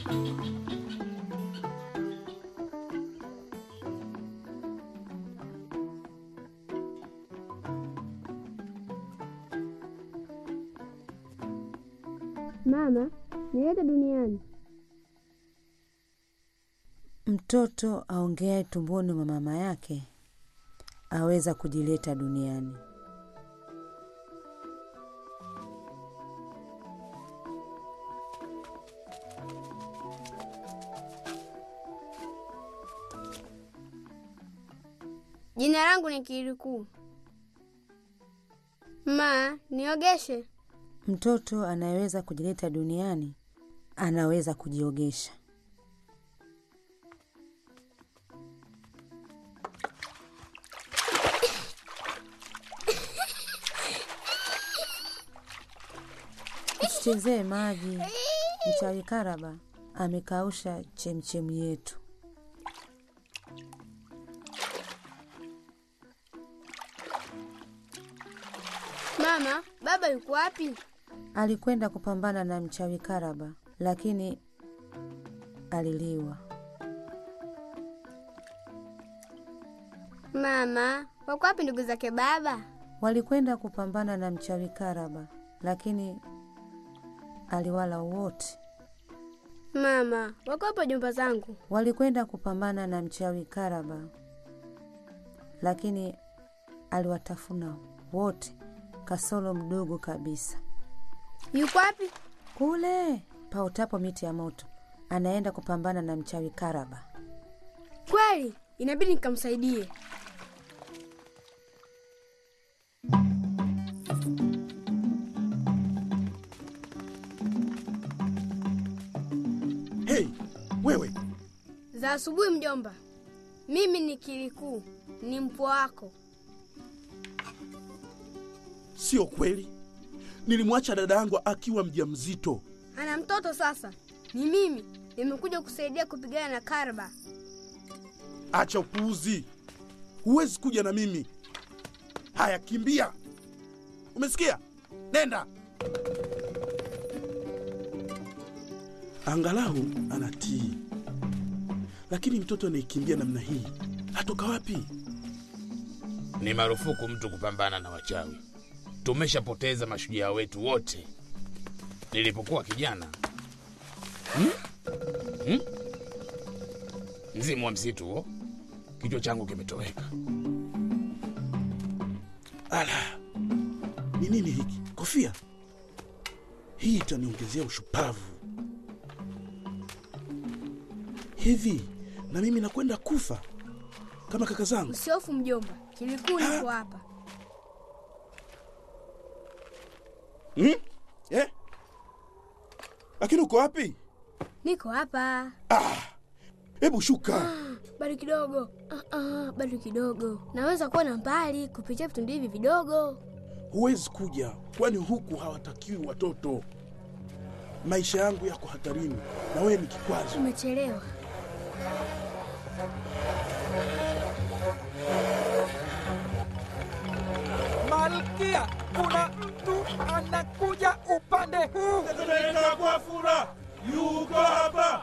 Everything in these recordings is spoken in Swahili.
Mama, nilete duniani. Mtoto aongeaye tumboni mwa mama yake aweza kujileta duniani. Jina langu ni Kirikuu. Ma, niogeshe. Mtoto anayeweza kujileta duniani anaweza kujiogesha. Usichezee maji. Mchawi Karaba amekausha chemchemi yetu. Mama, baba yuko wapi? Alikwenda kupambana na mchawi Karaba, lakini aliliwa. Mama, wako wapi ndugu zake baba? Walikwenda kupambana na mchawi Karaba, lakini aliwala wote. Mama, wako wapi jumba zangu? Walikwenda kupambana na mchawi Karaba, lakini aliwatafuna wote kasoro mdogo kabisa. Yuko wapi? Kule paotapo miti ya moto, anaenda kupambana na mchawi Karaba. Kweli, inabidi nikamsaidie. Hei, wewe Za asubuhi mjomba. Mimi ni Kirikuu, ni mpwa wako. sio kweli. Nilimwacha dada yangu akiwa mjamzito. Ana mtoto sasa. Ni mimi nimekuja kusaidia kupigana na Karba. Acha upuuzi, huwezi kuja na mimi. Haya, kimbia! Umesikia? Nenda. Angalau anatii, lakini mtoto anayekimbia namna hii atoka wapi? Ni marufuku mtu kupambana na wachawi. Tumeshapoteza mashujaa wetu wote. Nilipokuwa kijana hmm? Hmm? mzimu wa msitu huo, kichwa changu kimetoweka. Ala, ni nini hiki? Kofia hii itaniongezea ushupavu. Hivi na mimi nakwenda kufa kama kaka zangu? Usihofu mjomba, Kirikuu yuko hapa. Hmm? Eh? Lakini uko wapi? Niko hapa. Hebu shuka. Bado kidogo. Ah, ah, bado kidogo. Naweza kuona mbali kupitia vitundu hivi vidogo. Huwezi kuja, kwani huku hawatakiwi watoto. Maisha yangu yako hatarini, na wewe ni kikwazo. Umechelewa. Malkia, kuna mtu anakuja upande huu. Tetemeka kwa furaha, yuko hapa.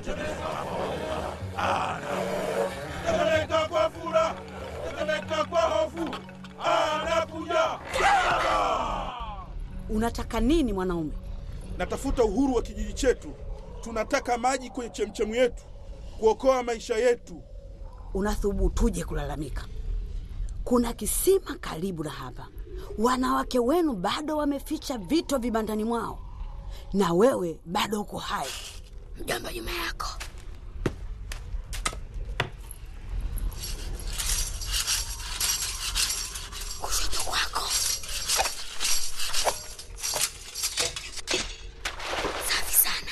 Tetemeka kwa furaha, tetemeka kwa hofu, anakuja. Unataka nini mwanaume? Natafuta uhuru wa kijiji chetu. Tunataka maji kwenye chemchemu yetu, kuokoa maisha yetu. Unathubutuje kulalamika? Kuna kisima karibu na hapa. Wanawake wenu bado wameficha vito vibandani mwao, na wewe bado uko hai. Mjomba nyuma yako. Kushoto kwako. Safi sana.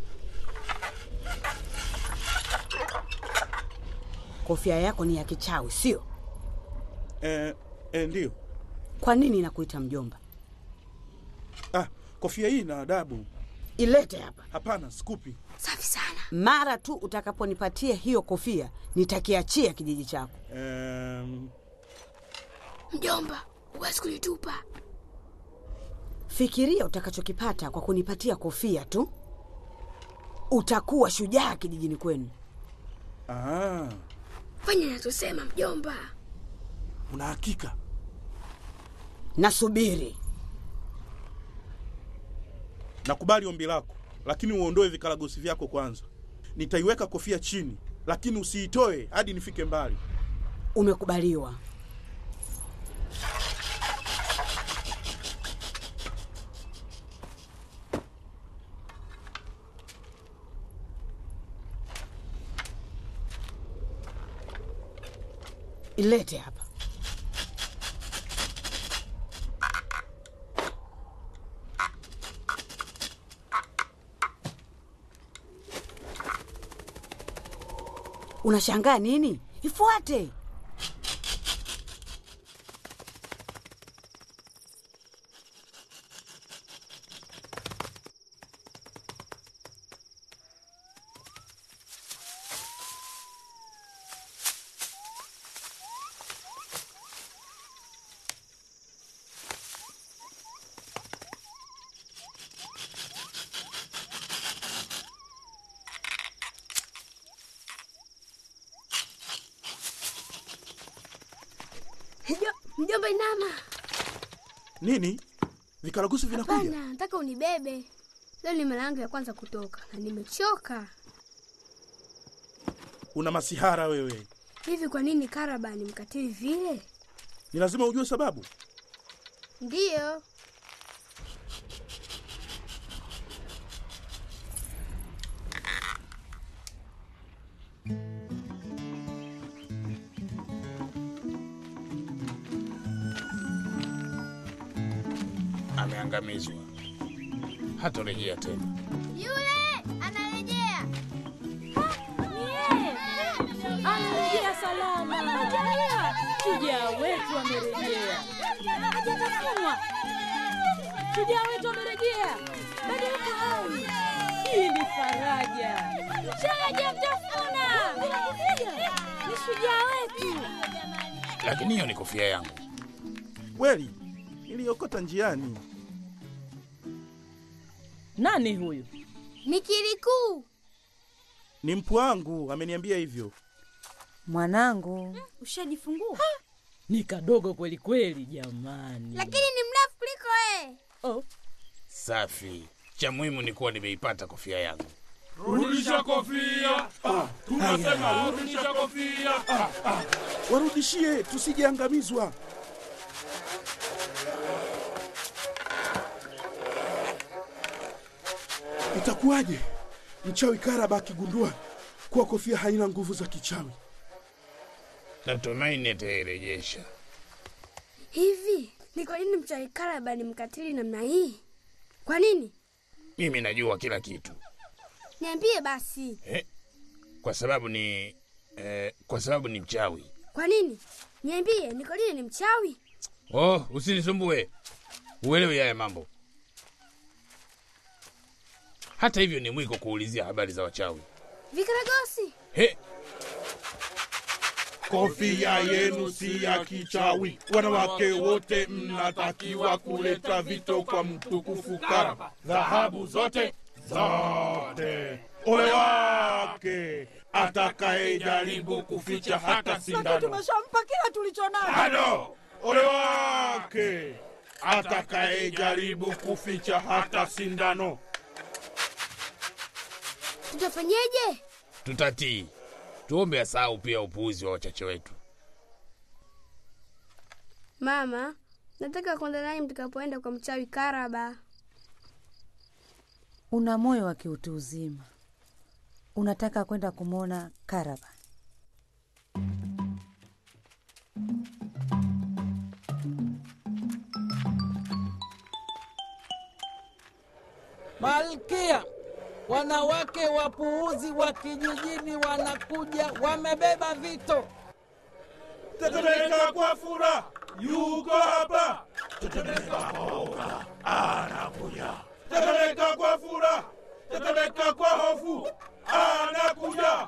Kofia yako ni ya kichawi, sio? Eh, eh, ndiyo. Kwa nini inakuita mjomba? Ah, kofia hii ina adabu. Ilete hapa. Hapana, sikupi. Safi sana. Mara tu utakaponipatia hiyo kofia, nitakiachia kijiji chako. Em, Mjomba, huwezi kunitupa. Fikiria utakachokipata kwa kunipatia kofia tu. utakuwa shujaa kijijini kwenu. Ah, Fanya nachosema mjomba. una hakika? Nasubiri. Nakubali ombi lako, lakini uondoe vikaragosi vyako kwanza. Nitaiweka kofia chini, lakini usiitoe hadi nifike mbali. Umekubaliwa. Ilete hapa. Unashangaa nini? Ifuate. Mjo- Mjomba inama. Nini? Vikaragosi vinakuja? Hapana, nataka unibebe. Leo ni mara yangu ya kwanza kutoka na nimechoka. Una masihara wewe. Hivi kwa nini Karaba ni mkatili vile? Ni lazima ujue sababu. Ndiyo. Ameangamizwa, hatorejea tena. Yule anarejea. Anarejea salama. Angalia, shujaa wetu amerejea. Hajatafunwa. Shujaa wetu amerejea. Bado yuko hai. Hii ni faraja. Hajamtafuna. Ni shujaa wetu. Lakini hiyo ni kofia yangu. Kweli niliokota njiani. Nani huyu? Ni Kirikuu. Ni mpu wangu ameniambia hivyo. Mwanangu, Ushajifungua? Ni kadogo kweli kweli jamani. Lakini ni mrefu kuliko wewe. Oh, Safi. Cha muhimu ni kuwa nimeipata kofia yangu. Rudisha kofia. Tunasema rudisha kofia. Warudishie tusijeangamizwa. Itakuwaje mchawi Karaba akigundua kuwa kofia haina nguvu za kichawi? Natumaini atairejesha. Hivi ni kwa nini mchawi Karaba ni mkatili namna hii? Kwa nini? Mimi najua kila kitu Niambie basi. eh, kwa sababu ni eh, kwa sababu ni mchawi. Kwa nini? Niambie, Nikolini ni mchawi? Oh, usinisumbue, uelewi haya mambo. Hata hivyo ni mwiko kuulizia habari za wachawi. Vikaragosi. He, Kofia yenu si ya kichawi. Wanawake wote mnatakiwa kuleta vito kwa mtukufu Karaba. Dhahabu zote zote. Ole wake atakayejaribu kuficha hata sindano. Tumeshampa kila tulicho nacho. Halo, ole wake atakayejaribu kuficha hata sindano. Tutafanyeje? tutatii. Tuombe asahau pia upuuzi wa wachache wetu. Mama, nataka kwenda nanyi mtakapoenda kwa mchawi Karaba. una moyo wa kiutu uzima, unataka kwenda kumwona Karaba. Malkia, wanawake wapuuzi wa kijijini wanakuja, wamebeba vito. Tetemeka kwa furaha, yuko hapa. Tetemeka kwa hofu, anakuja. Tetemeka kwa furaha, tetemeka kwa hofu, anakuja.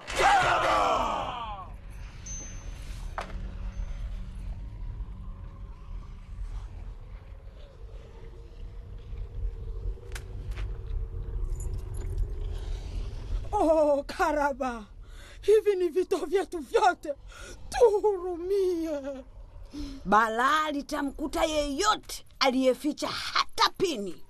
Oh, Karaba, hivi ni vito vyetu vyote, tuhurumie. Balaa litamkuta yeyote aliyeficha hata pini.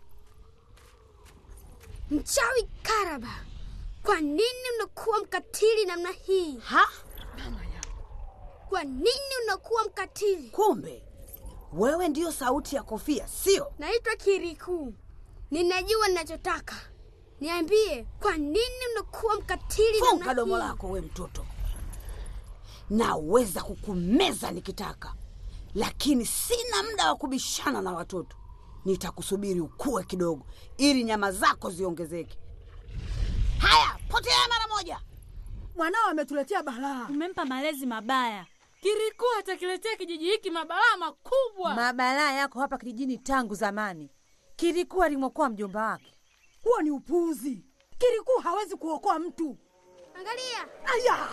Mchawi Karaba, kwa nini unakuwa mkatili namna hii? Ha? Kwa nini unakuwa mkatili? Kumbe wewe ndiyo sauti ya kofia, sio? Naitwa Kiriku, ninajua ninachotaka. Niambie, kwa nini unakuwa mkatili Funga namna domo hii? lako we mtoto. Naweza kukumeza nikitaka, lakini sina muda wa kubishana na watoto. Nitakusubiri ukue kidogo, ili nyama zako ziongezeke. Haya, potea mara moja. Mwanao ametuletea balaa. Umempa malezi mabaya. Kiriku atakiletea kijiji hiki mabalaa makubwa. Mabalaa yako hapa kijijini tangu zamani. Kilikuwa alimwokoa mjomba wake. Huo ni upuuzi. Kirikuu hawezi kuokoa mtu. Angalia, Aya!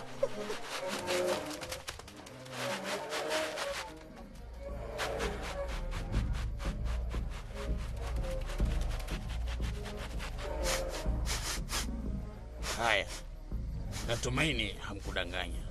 Haya, natumaini hamkudanganya.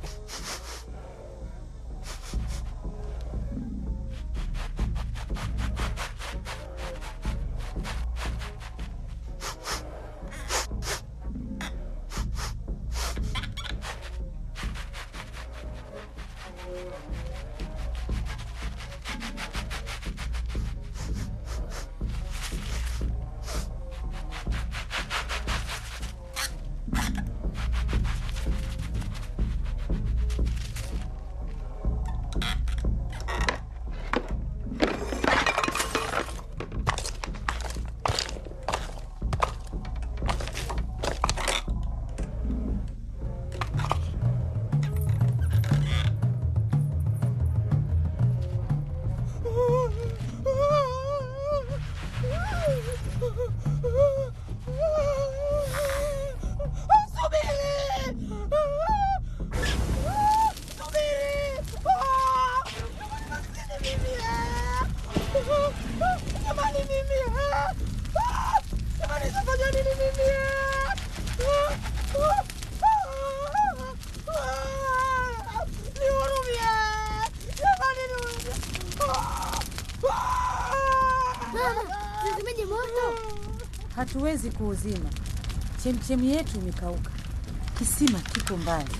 mama, tuzimeje moto? Hatuwezi kuuzima. Chemchemi yetu imekauka. Kisima kiko mbali.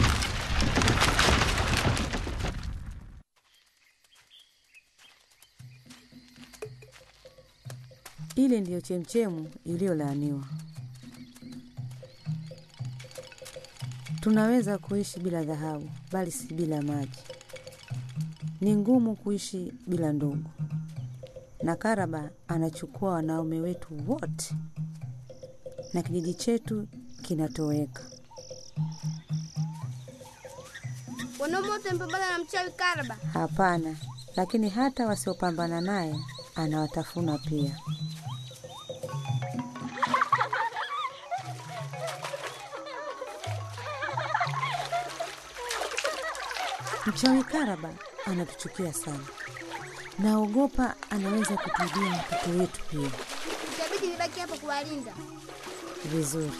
Ile ndiyo chemchemu iliyolaaniwa. Tunaweza kuishi bila dhahabu, bali si bila maji. Ni ngumu kuishi bila ndugu, na Karaba anachukua wanaume wetu wote, na kijiji chetu kinatoweka. Wanaume wote wamepambana na mchawi Karaba. Hapana, lakini hata wasiopambana naye anawatafuna pia. Mchawi Karaba anatuchukia sana. Naogopa anaweza kutuibia watoto wetu pia. Itabidi nibaki hapa kuwalinda. Vizuri.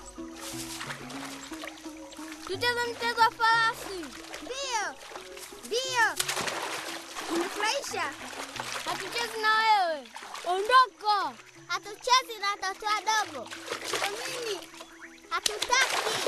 Tucheze mchezo wa farasi. Ndio, ndio. Unafurahisha. Hatuchezi na wewe. Ondoka. Hatuchezi na watoto wadogo. Kwa nini? Hatutaki.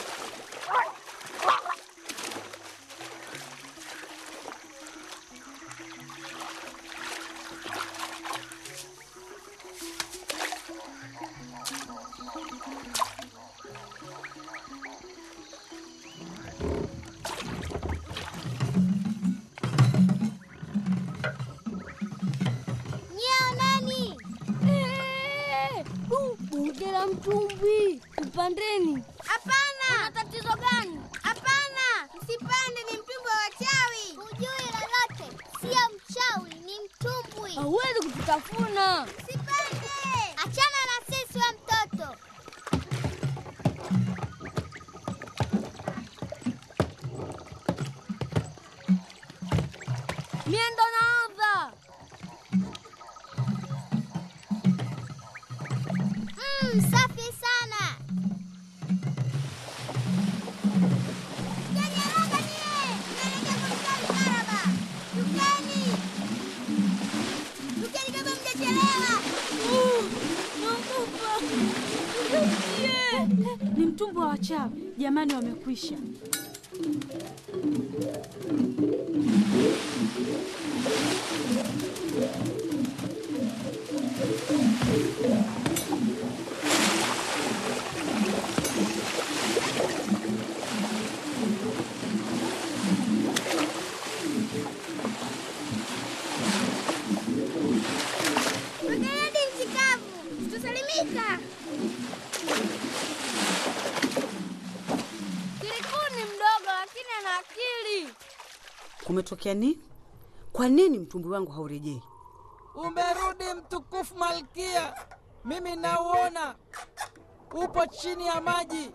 Nyao nani? Bonge la mtumbi, mpandeni. Hapana. Una tatizo gani? Hapana, msipande, ni mtumbwi wa wachawi. Hujui lolote, sio mchawi, ni mtumbwi. Hauwezi kututafuna. Msipande. Achana na sisi, we mtoto. Mie ndo naanza. Mm, safi sana. Ni mtumbwi wa wachawi jamani, wamekwisha. Magaradi nchi kavu, tutasalimika. Kirikuu ni mdogo lakini ana akili. Kumetokea nini? Kwa nini mtumbwi wangu haurejei? Umerudi mtukufu Malkia, mimi nauona upo chini ya maji.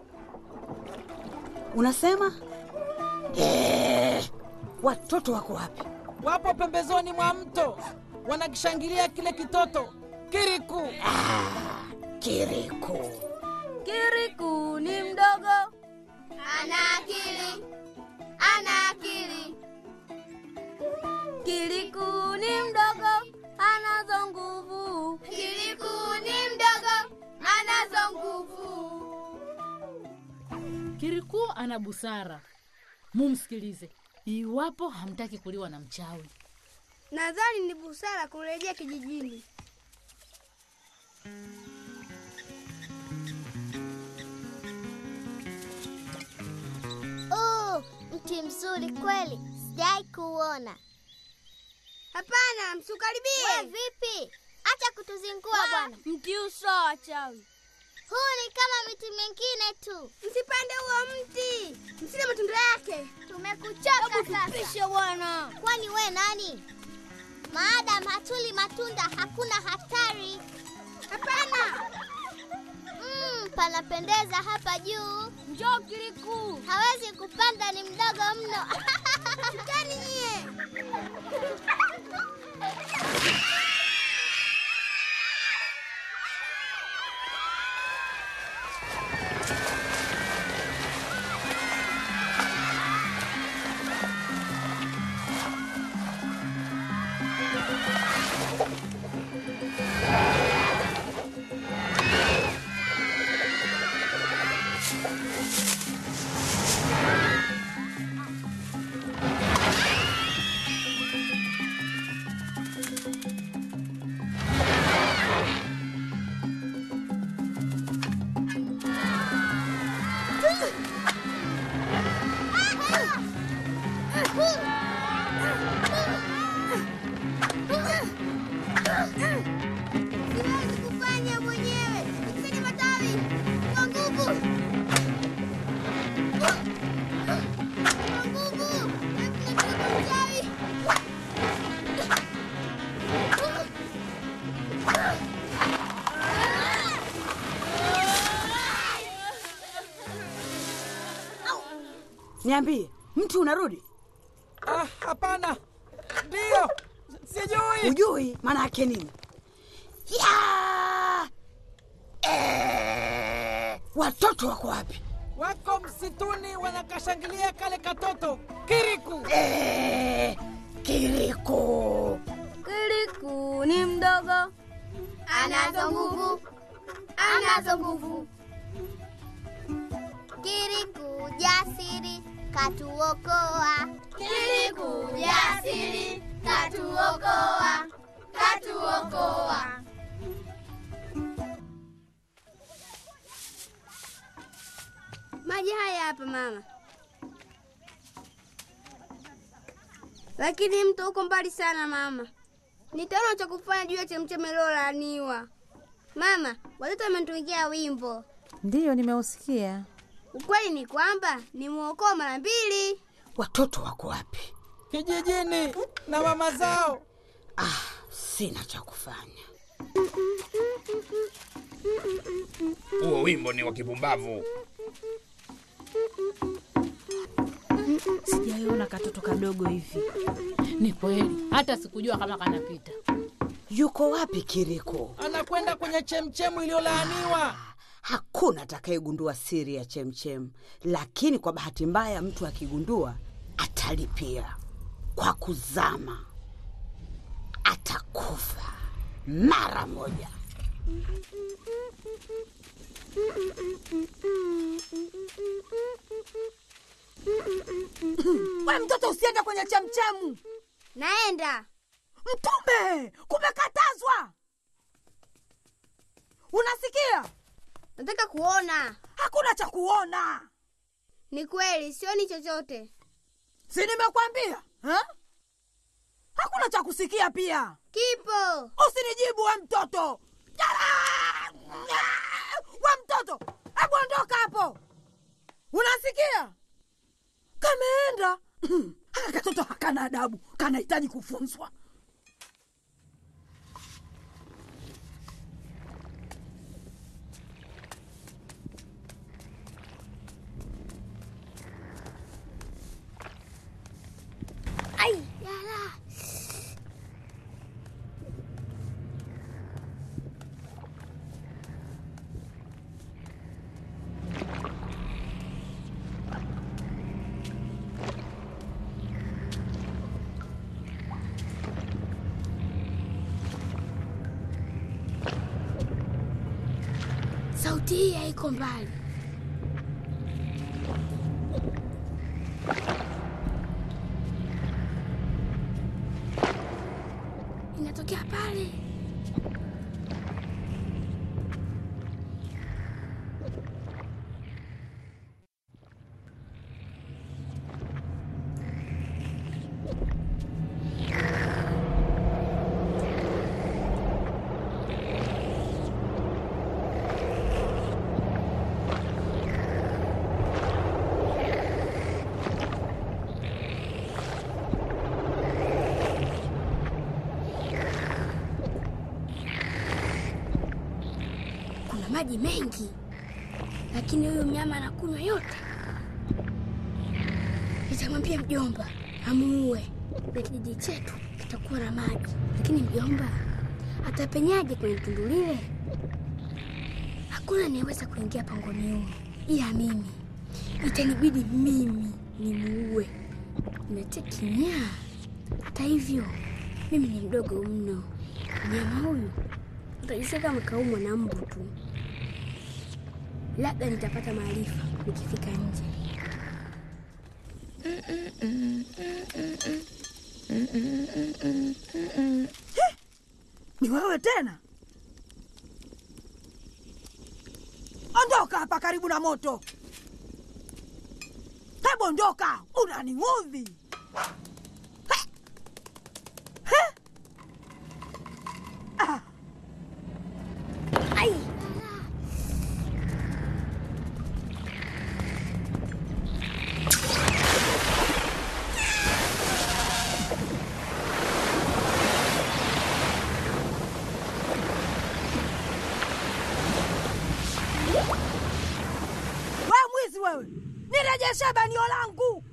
Unasema eh, watoto wako wapi? Wapo pembezoni mwa mto wanakishangilia kile kitoto Kiriku. Kiriku, Kiriku ni mdogo, ana akili, ana akili. Kiriku ni mdogo, anazo nguvu. Kiriku ni mdogo, anazo nguvu. Kirikuu ana busara, mumsikilize iwapo hamtaki kuliwa na mchawi. Nadhani ni busara kurejea kijijini. Oh, mti mzuri kweli, sijai kuona. Hapana, msikaribie. We vipi? Acha kutuzingua bwana. Mti usawa wachawi. Huu ni kama miti mingine tu. Msipande huo mti, msile matunda yake. Tumekuchoka sasa. Tupishe bwana. Kwani we nani? Maadamu hatuli matunda hakuna hatari. Hapana, Mm, panapendeza hapa juu. njoo Kiriku. Hawezi kupanda, ni mdogo mno. Shukani nyie. Siwezi kufanya mwenyewe. Nikusanye matawi kwa nguvu. Kwa nguvu. Nataka mchawi. Niambie, mti unarudi? Ah, hapana, ndiyo, sijui. Ujui maana yake nini? Ya! Eh, watoto wako wapi? Wako msituni wanakashangilia kale katoto Kiriku. Eh, Kiriku, Kiriku ni mdogo, anazo nguvu, anazo nguvu. Kiriku jasiri katuokoa. Kiriku jasiri, katuokoa, katuokoa. Maji haya hapa mama, lakini mto uko mbali sana mama. Nitaona cha kufanya juu ya chemchemi iliyolaaniwa. Mama, watoto wametuigia wimbo. Ndiyo, nimeusikia. Ukweli ni kwamba nimwokoa mara mbili. watoto wako wapi? kijijini na mama zao. Ah, sina cha kufanya. Huo wimbo ni wa kipumbavu. Sijaiona katoto kadogo hivi. Ni kweli, hata sikujua kama kanapita. Yuko wapi Kiriku? Anakwenda kwenye chemchemu iliyolaaniwa. Hakuna atakayegundua siri ya chemchem, lakini kwa bahati mbaya mtu akigundua atalipia kwa kuzama, atakufa mara moja. We mtoto, usiende kwenye chemchemu. Naenda. Mtume, kumekatazwa. Unasikia? Nataka kuona. Hakuna cha kuona. Ni kweli, sioni chochote. Si nimekwambia ha? Hakuna cha kusikia pia. Kipo. Usinijibu we mtoto. Jala! We mtoto, hebu ondoka hapo. Unasikia? Kameenda. Haka katoto hakana adabu, kanahitaji kufunzwa. Ai, yala. Sauti hii haiko mbali. Inatokea pale. Kuna maji mengi, lakini huyu mnyama anakunywa yote. Nitamwambia mjomba amuue na kijiji chetu kitakuwa na maji, lakini mjomba atapenyaje kwenye tundu lile? Hakuna anayeweza kuingia pangoni humo ila mimi. Itanibidi mimi nimuue. Nimetia kinyaa. Hata hivyo, mimi ni mdogo mno. Mnyama huyu utajisikia kama kaumwa na mbu tu. Labda nitapata maarifa nikifika nje. Ni wewe tena? Ondoka hapa karibu na moto. Hebu ondoka, unaniudhi. He! He! Ah. Ai! We mwizi wewe, nirejeshe banio langu.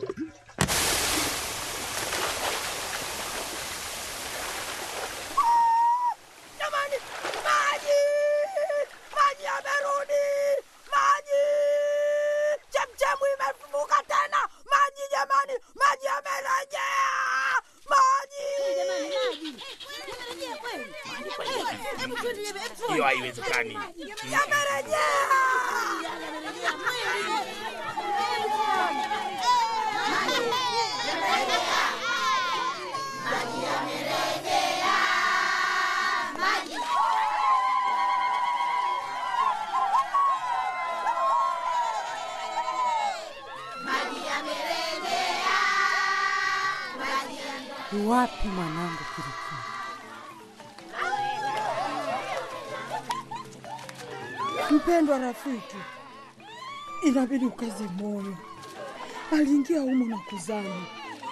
Ah! Jamani, maji! Maji yamerudi! Maji! Chemchemu imefunguka tena! Maji jamani, maji yamerejea! Maji! Hiyo haiwezekani. Yamerejea! Wapi mwanangu Kiriku? Mpendwa rafiki, inabidi ukaze moyo. Aliingia humo na kuzama.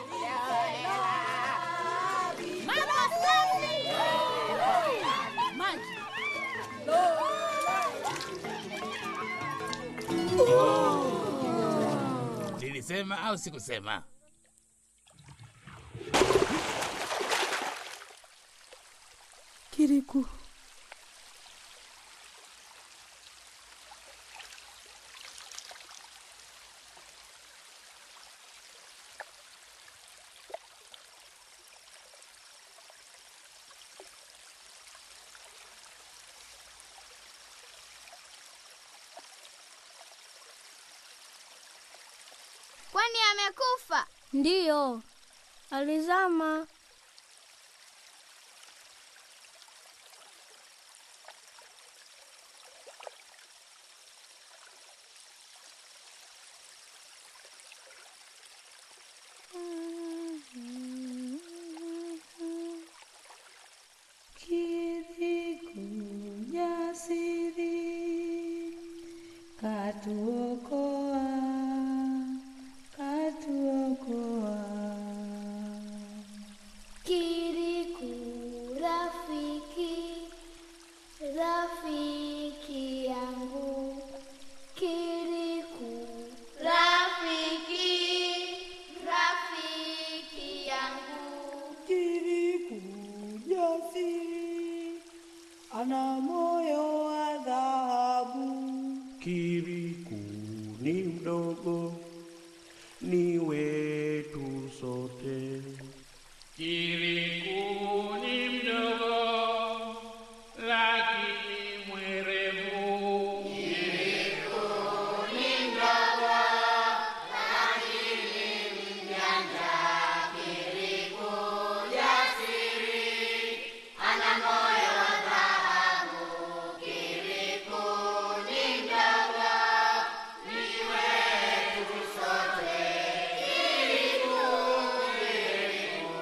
Nilisema au sikusema? Kiriku, Kwani amekufa? Ndiyo, alizama. Jasiri, katuokoa, katuokoa. Kiriku rafiki, rafiki yangu. Kiriku Rafiki, rafiki yangu. Kiriku jasiri, ana moyo wa dhahabu. Kiriku ni mdogo, ni wetu sote. Kiriku ni mdogo lakini mwerevu. Kiriku ni mdogo lakini mjanja. Kiriku jasiri ana moyo wa dhahabu. Kiriku ni mdogo ni wetu sote. Kiriku, Kiriku.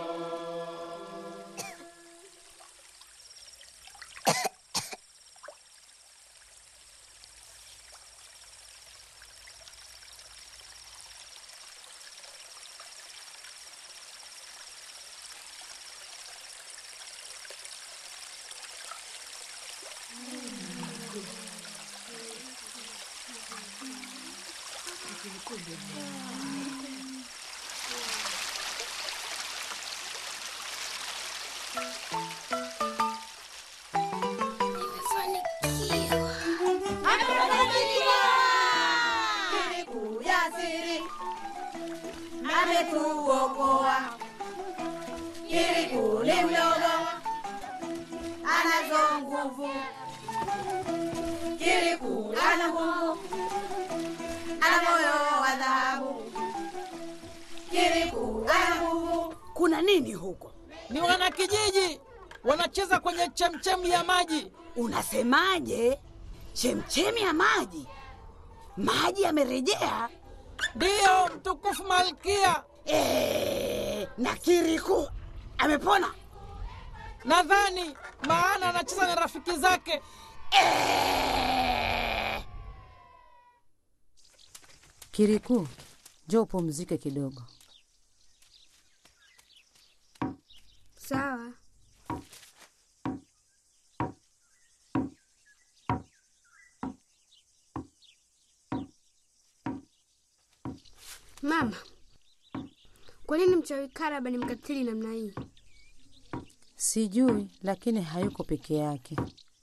Kiriku jasiri ametuokoa. Kiriku ni mdogo, anazo nguvu. Kiriku ana nguvu, ana moyo wa dhahabu. Kiriku ana nguvu. Kuna nini huko? Ni wanakijiji wanacheza kwenye chemchemi ya maji. Unasemaje? Chemchemi ya maji? Maji yamerejea? Ndiyo, mtukufu Malkia. Eh, na Kiriku amepona? Nadhani maana anacheza na rafiki zake. Kiriku, njoo upumzike kidogo. Sawa. Mama, kwa nini mchawi Karaba ni mkatili namna hii? Sijui, lakini hayuko peke yake.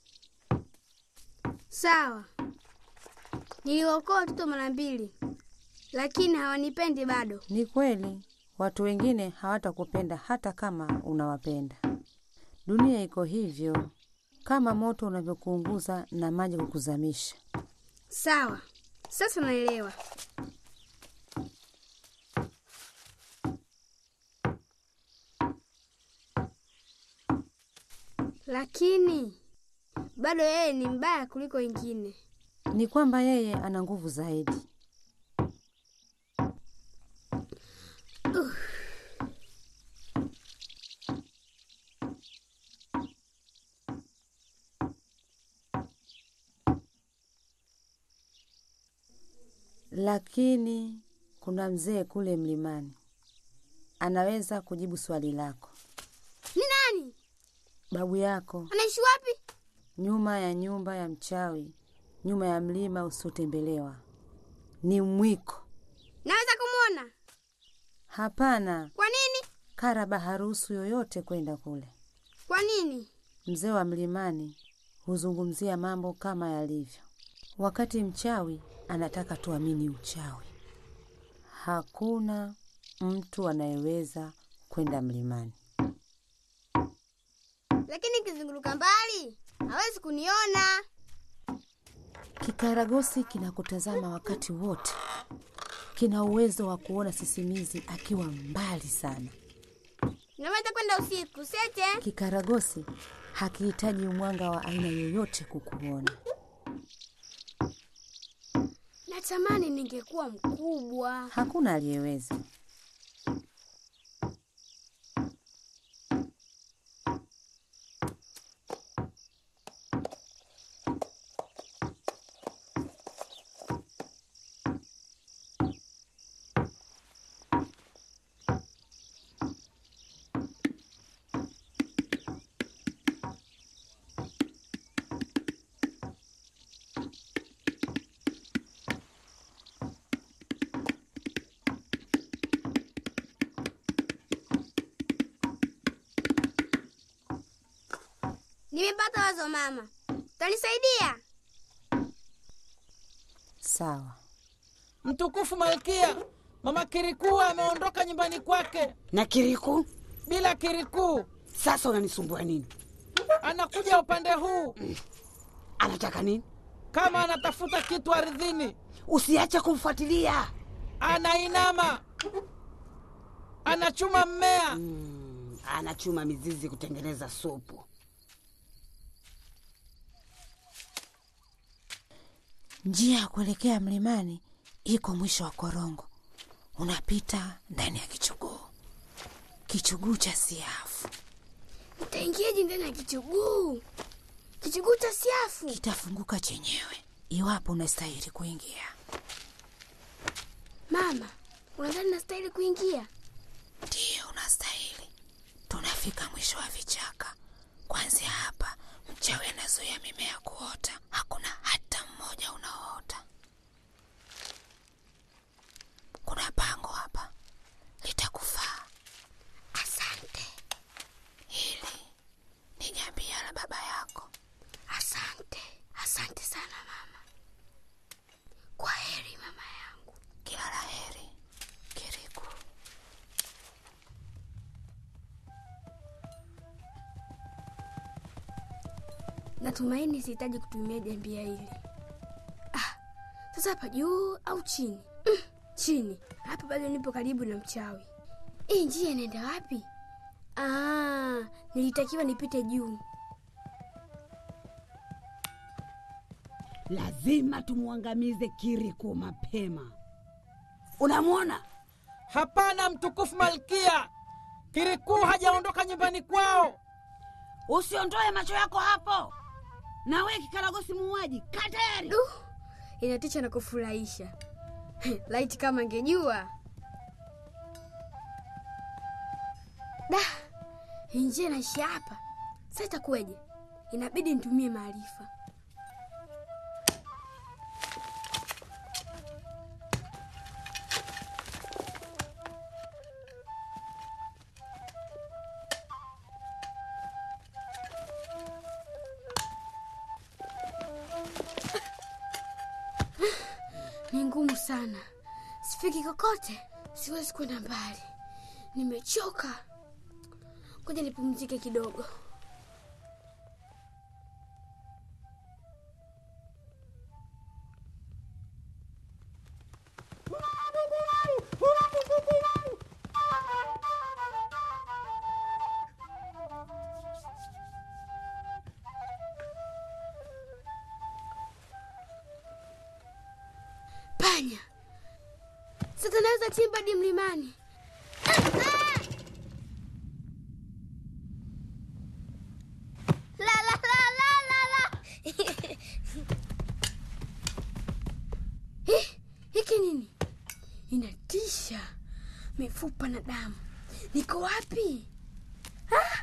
Sawa, niliokoa watoto mara mbili, lakini hawanipendi bado. Ni kweli, watu wengine hawatakupenda hata kama unawapenda. Dunia iko hivyo, kama moto unavyokuunguza na maji kukuzamisha. Sawa, sasa naelewa. Lakini bado yeye ni mbaya kuliko wengine. Ni kwamba yeye ana nguvu zaidi. Uh. Lakini kuna mzee kule mlimani anaweza kujibu swali lako. Ni nani? Babu yako Anaishi wapi? nyuma ya nyumba ya mchawi, nyuma ya mlima usiotembelewa. Ni mwiko. Naweza kumwona? Hapana, Kwa nini? Karaba haruhusu yoyote kwenda kule. Kwa nini? Mzee wa mlimani huzungumzia mambo kama yalivyo, wakati mchawi anataka tuamini uchawi. Hakuna mtu anayeweza kwenda mlimani. Lakini kizunguruka mbali hawezi kuniona. Kikaragosi kinakutazama wakati wote. kina uwezo wa kuona sisimizi akiwa mbali sana. Naweza kwenda usiku sete. Kikaragosi hakihitaji mwanga wa aina yoyote kukuona. Natamani ningekuwa mkubwa. Hakuna aliyeweza. Nimepata wazo mama. Utanisaidia? Sawa. Mtukufu Malkia, mama Kirikuu ameondoka nyumbani kwake Na Kiriku, bila Kirikuu. sasa unanisumbua nini? Anakuja upande huu Anataka nini? kama anatafuta kitu ardhini. Usiache kumfuatilia. Anainama, anachuma mmea. Mm, anachuma mizizi kutengeneza supu. Njia ya kuelekea mlimani iko mwisho wa korongo, unapita ndani ya kichuguu, kichuguu cha siafu. Utaingiaje ndani ya kichuguu? Kichuguu cha siafu Kitafunguka chenyewe iwapo unastahili kuingia. Mama, unadhani nastahili kuingia? Ndiyo, unastahili. Tunafika mwisho wa vichaka. Kuanzia hapa, mchawi anazuia mimea kuota. Hakuna hata mmoja unaoota. Kuna pango hapa, litakufaa. Asante, Hili ni jambia la baba yako. asante, asante sana mama. Kwa heri mama yangu. Kila la heri, Kiriku. Natumaini sihitaji kutumia jambia hili. Ah, sasa hapa juu au chini? Mm, chini. Hapa bado nipo karibu na mchawi. Hii njia inaenda wapi? Ah, nilitakiwa nipite juu. Lazima tumwangamize Kiriku mapema. Unamwona? Hapana, mtukufu Malkia, Kirikuu hajaondoka nyumbani kwao. Usiondoe macho yako hapo. Na wewe kikaragosi muuaji, kaa tayari. Du, inatisha na kufurahisha. Laiti kama angejua. Da, hii njia inaishia hapa. Sasa itakuwaje? Inabidi nitumie maarifa. Ni ngumu sana, sifiki kokote, siwezi kwenda mbali, nimechoka. Ngoja nipumzike kidogo. Panya, sasa naweza chimba hadi mlimani. La, la, la, la, la, la. Eh, hiki nini? Inatisha, mifupa na damu. Niko wapi? Ah!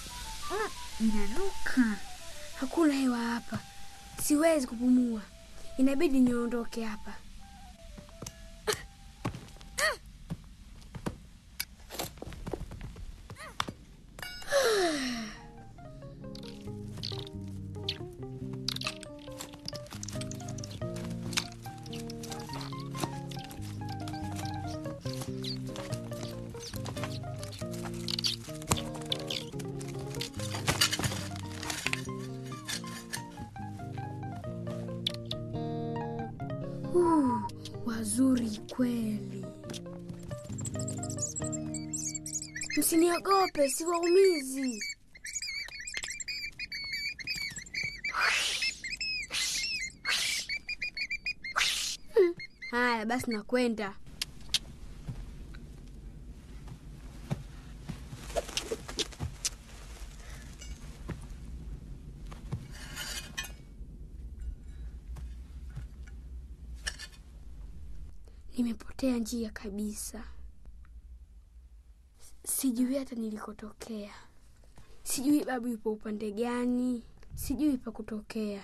Inanuka, hakuna hewa hapa, siwezi kupumua. inabidi niondoke hapa. Uh, wazuri kweli. Msiniogope, siwaumizi. Hmm, Haya basi, nakwenda. Nimepotea njia kabisa, sijui hata nilikotokea, sijui babu yupo upande gani, sijui pa kutokea.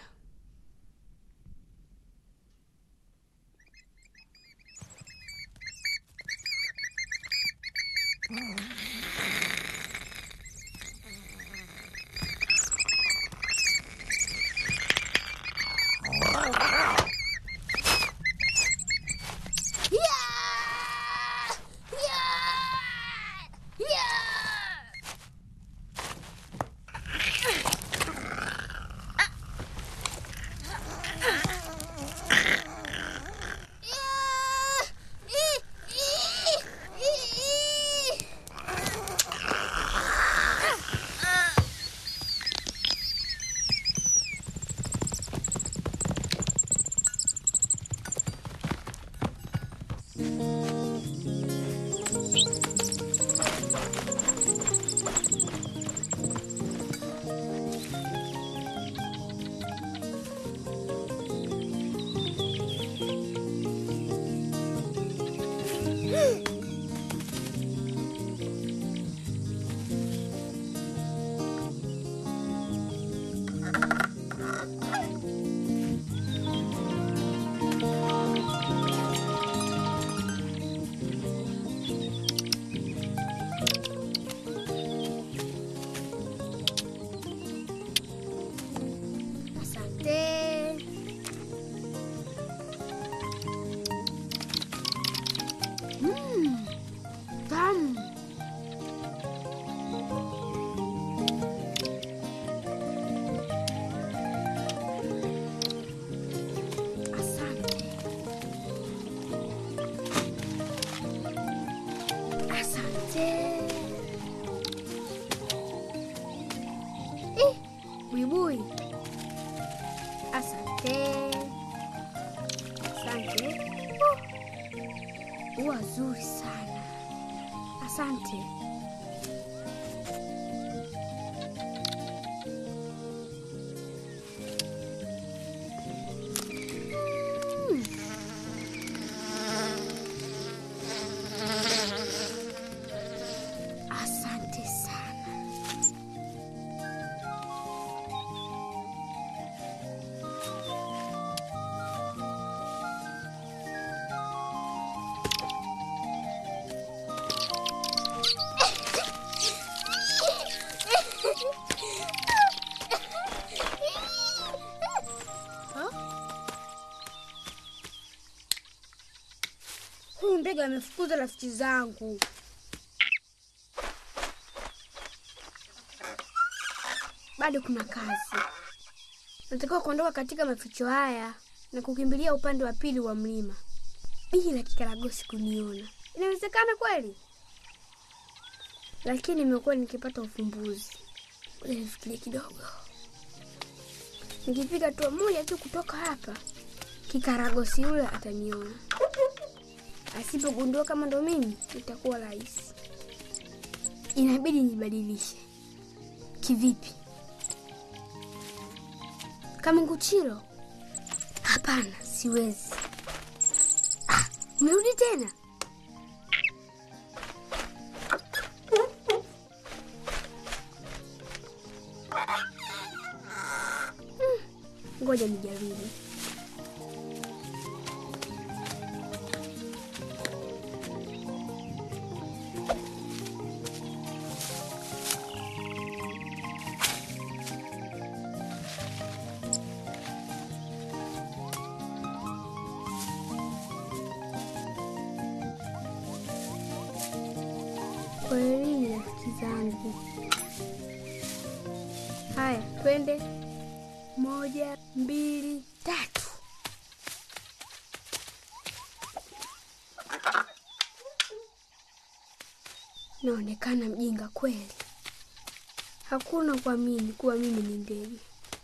Asante. Mm, tamu. Asante. Asante. Eh, buibui. Asante. Asante. Uh, ua zuri sana. Asante. Mm. Asante sana. Huyu ndege amefukuza rafiki zangu. Bado kuna kazi. Natakiwa kuondoka katika maficho haya na kukimbilia upande wa pili wa mlima bila kikaragosi kuniona. Inawezekana kweli? Lakini nimekuwa nikipata ufumbuzi. Ngoja nifikirie kidogo. Nikipiga hatua moja tu kutoka hapa, kikaragosi yule ataniona. Asipogundua kama ndo mimi, itakuwa rahisi. Inabidi nibadilishe. Kivipi? Kama nguchiro? Hapana, siwezi. Ah, umerudi tena? Hmm, Ngoja nijaribu. zangu. Haya, twende. Moja, mbili, tatu. Naonekana mjinga kweli. Hakuna kuamini kuwa mimi ni ndege.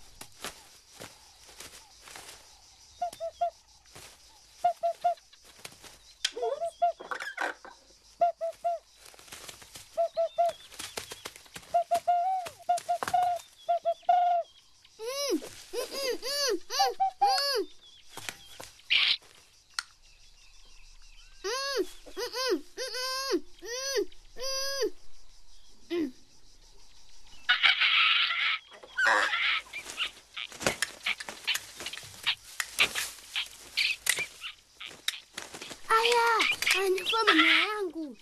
Mm, mm, mm, mm, mm, mm. Mm, mm, mm, mm, mm, mm, mm. Aya, ananyakua manyoya yangu.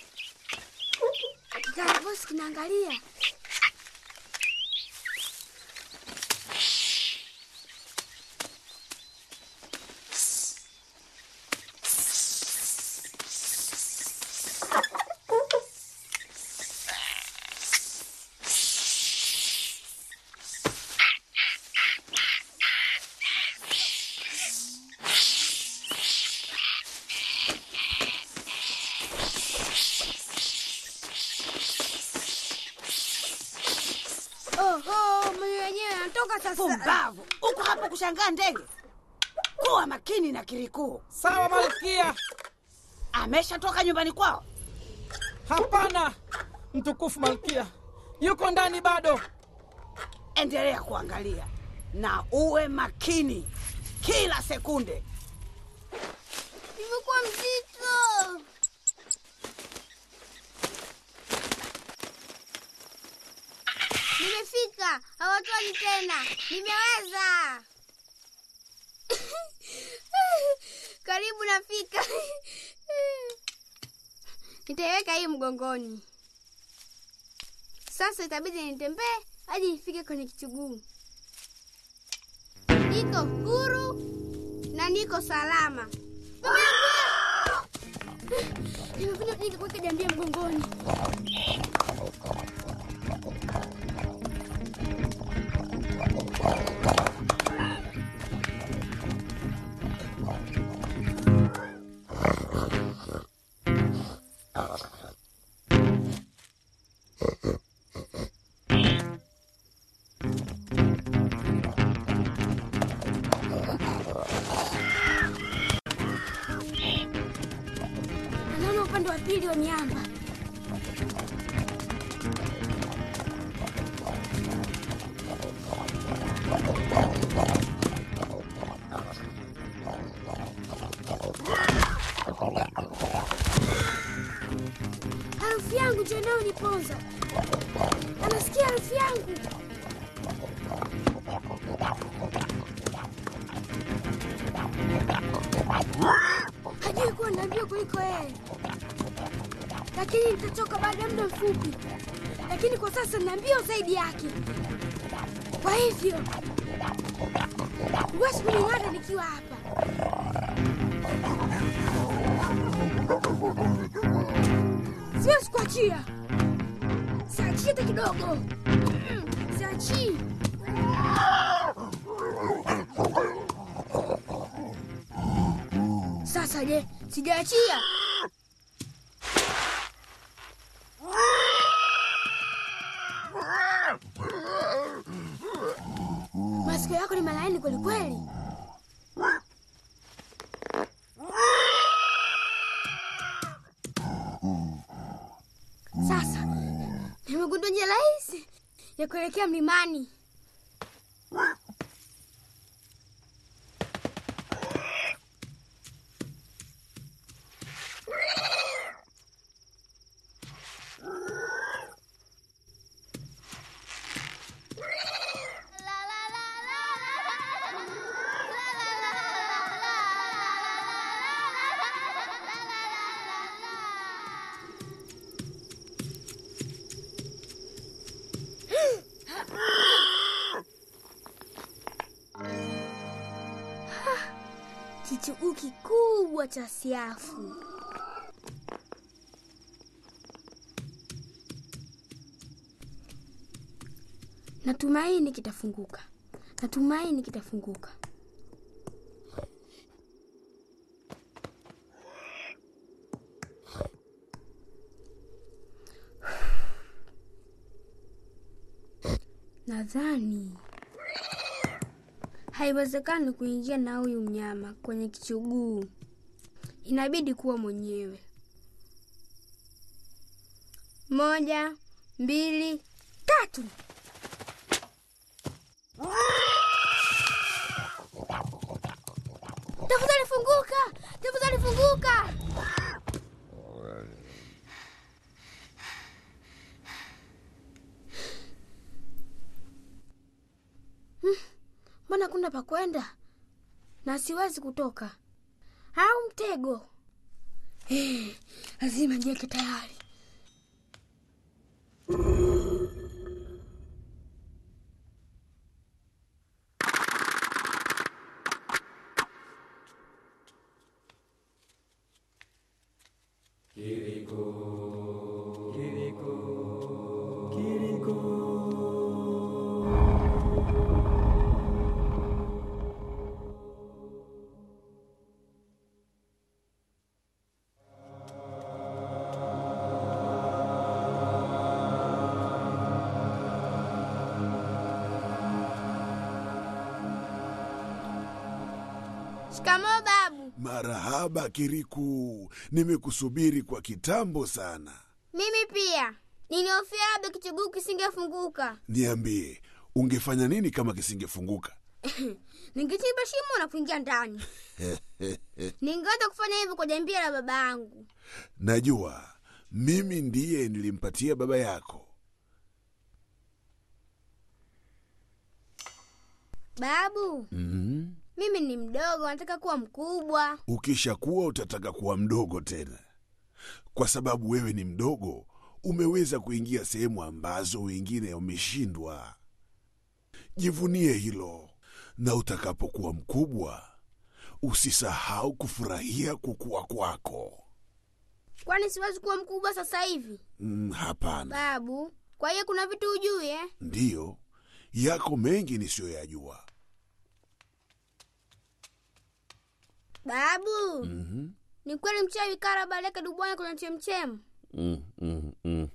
Kikaragosi kinaangalia. Oho, manyoya yenyewe yanatoka sasa. Pumbavu! Uko hapa kushangaa ndege? Kuwa makini na kirikuu. Sawa malkia. Ameshatoka nyumbani kwao? Hapana, mtukufu malkia, yuko ndani bado. Endelea kuangalia na uwe makini kila sekunde. Imekuwa mzito. Nimefika, hawatoni tena. Nimeweza. Karibu nafika. Nitaiweka hii mgongoni. Sasa itabidi nitembee hadi nifike kwenye kichuguu. Niko huru na niko salama. Nimekuja nikakuweka jambia mgongoni. Anaona upande wa pili wa miamba. Harufu yangu ndio inayoniponza. Anasikia harufu yangu. Hajui kuwa na mbio kuliko yeye, lakini nitatoka baada ya muda mfupi. Lakini kwa sasa nina mbio zaidi yake, kwa hivyo huwezi kuning'ata nikiwa hapa. Siwezi kuachia, siachii hata kidogo. Mm, Siachii. Sasa je, sijaachia? Masikio yako ni malaini kwelikweli. Sasa nimegundua njia rahisi ya kuelekea mlimani. Kichuguu kikubwa cha siafu. Natumaini kitafunguka, natumaini kitafunguka. Nadhani haiwezekani kuingia na huyu mnyama kwenye kichuguu, inabidi kuwa mwenyewe. Moja, mbili, tatu. Tafadhali funguka, tafadhali funguka. Hmm, Mbona kuna pa kwenda na siwezi kutoka? Au mtego? Eh, lazima niweke tayari. Shikamoo babu. Marahaba Kiriku, nimekusubiri kwa kitambo sana. Mimi pia nilihofia labda kichuguu kisingefunguka. Niambie, ungefanya nini kama kisingefunguka? Ningechimba shimo na kuingia ndani. Ningeweza kufanya hivyo kwa jambia la baba yangu. Najua mimi ndiye nilimpatia baba yako. Babu, mm mimi ni mdogo, nataka kuwa mkubwa. Ukishakuwa utataka kuwa mdogo tena, kwa sababu wewe ni mdogo. Umeweza kuingia sehemu ambazo wengine wameshindwa. Jivunie hilo, na utakapokuwa mkubwa usisahau kufurahia kukua kwako. Kwani siwezi kuwa mkubwa sasa hivi? Mm, hapana. Babu, kwa hiyo kuna vitu hujui eh? Ndiyo, yako mengi nisiyoyajua. Babu, Mhm. ni kweli mchawi Karaba aliweka dubwana kwenye chemchemu? Mm, mm, mm.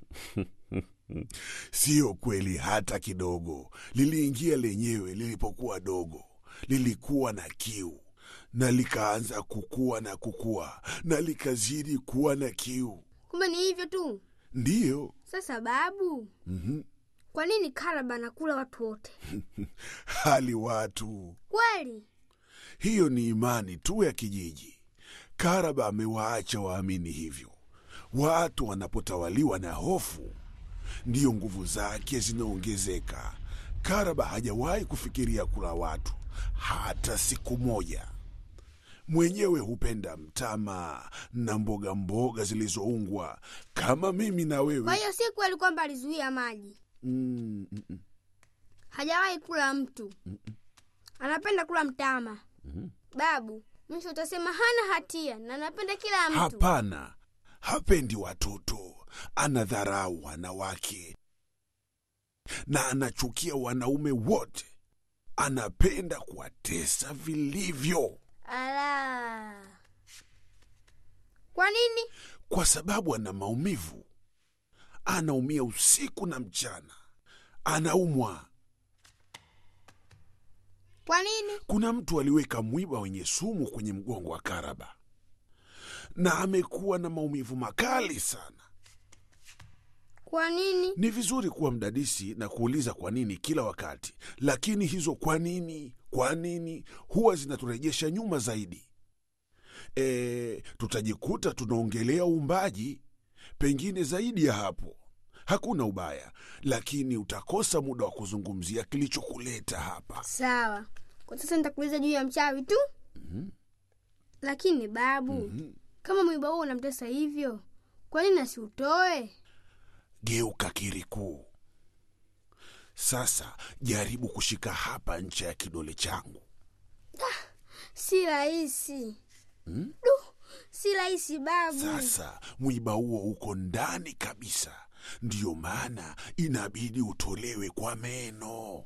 Siyo kweli hata kidogo. Liliingia lenyewe lilipokuwa dogo, lilikuwa na kiu na likaanza kukua na kukua na likazidi kuwa na kiu. Kumbe ni hivyo tu. Ndiyo. Sasa babu, Mhm. kwa nini Karaba anakula watu wote? hali watu Kweli hiyo ni imani tu ya kijiji. Karaba amewaacha waamini hivyo. Watu wanapotawaliwa na hofu, ndiyo nguvu zake zinaongezeka. Karaba hajawahi kufikiria kula watu hata siku moja. Mwenyewe hupenda mtama na mboga mboga zilizoungwa kama mimi na kwa wewe. hiyo si kweli kwamba alizuia maji. Mm, mm, mm, Hajawahi kula mtu, anapenda kula mtama. mm. Babu, mwisho utasema hana hatia na anapenda kila mtu. Hapana, hapendi watoto, anadharau wanawake na anachukia wanaume wote. Anapenda kuwatesa vilivyo, Ala, kwa nini? kwa sababu ana maumivu. Anaumia usiku na mchana, anaumwa. Kwa nini? Kuna mtu aliweka mwiba wenye sumu kwenye mgongo wa Karaba na amekuwa na maumivu makali sana. Kwa nini? Ni vizuri kuwa mdadisi na kuuliza kwa nini kila wakati, lakini hizo kwa nini, kwa nini huwa zinaturejesha nyuma zaidi. E, tutajikuta tunaongelea uumbaji, pengine zaidi ya hapo. Hakuna ubaya, lakini utakosa muda wa kuzungumzia kilichokuleta hapa. Sawa, kwa sasa nitakuuliza juu ya mchawi tu. Lakini babu, kama mwiba huo unamtesa hivyo, kwa nini asiutoe? Geuka Kiriku. Sasa jaribu kushika hapa ncha ya kidole changu. Si rahisi. Hmm? Du, si rahisi babu. Sasa mwiba huo uko ndani kabisa, ndiyo maana inabidi utolewe kwa meno.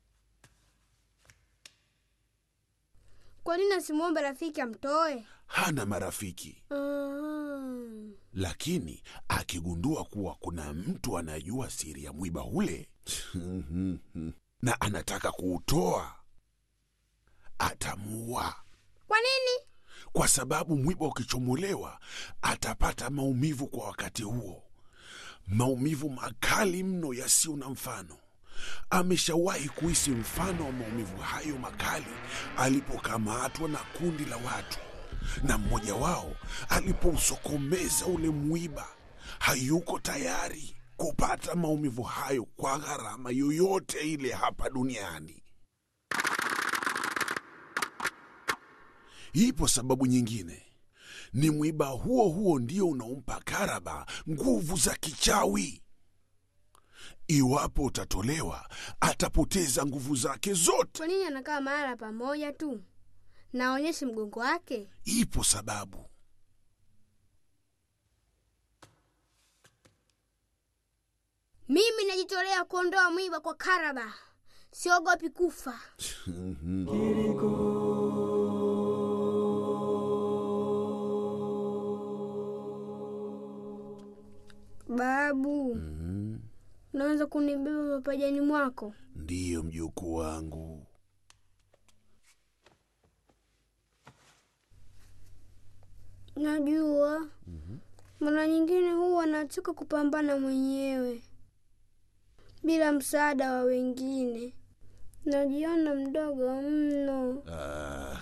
Kwa nini asimwombe rafiki amtoe? Hana marafiki, Mm. lakini akigundua kuwa kuna mtu anajua siri ya mwiba ule na anataka kuutoa, atamuua Kwa nini? kwa sababu mwiba ukichomolewa atapata maumivu kwa wakati huo, maumivu makali mno yasiyo na mfano. Ameshawahi kuhisi mfano wa maumivu hayo makali alipokamatwa na kundi la watu, na mmoja wao alipousokomeza ule mwiba. Hayuko tayari kupata maumivu hayo kwa gharama yoyote ile hapa duniani. Ipo sababu nyingine, ni mwiba huo huo ndio unaompa Karaba nguvu za kichawi. Iwapo utatolewa, atapoteza nguvu zake zote. Kwa nini anakaa mahala pamoja tu? Naonyeshe mgongo wake. Ipo sababu. Mimi najitolea kuondoa mwiba kwa Karaba, siogopi kufa. Babu, unaweza kunibeba mapajani mwako? Ndiyo mjukuu wangu. Najua mara nyingine huwa nachoka kupambana mwenyewe bila msaada wa wengine. Najiona mdogo mno. Ah,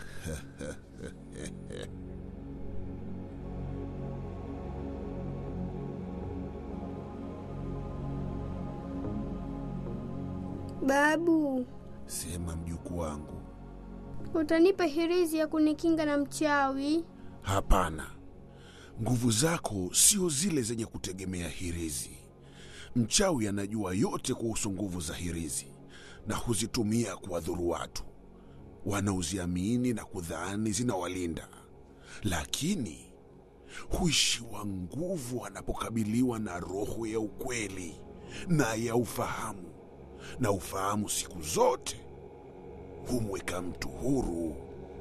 Babu, Sema mjukuu wangu. utanipa hirizi ya kunikinga na mchawi? Hapana, nguvu zako sio zile zenye kutegemea hirizi. Mchawi anajua yote kuhusu nguvu za hirizi na huzitumia kuwadhuru watu wanaoziamini na kudhani zinawalinda, lakini huishiwa nguvu anapokabiliwa na roho ya ukweli na ya ufahamu, na ufahamu siku zote humweka mtu huru.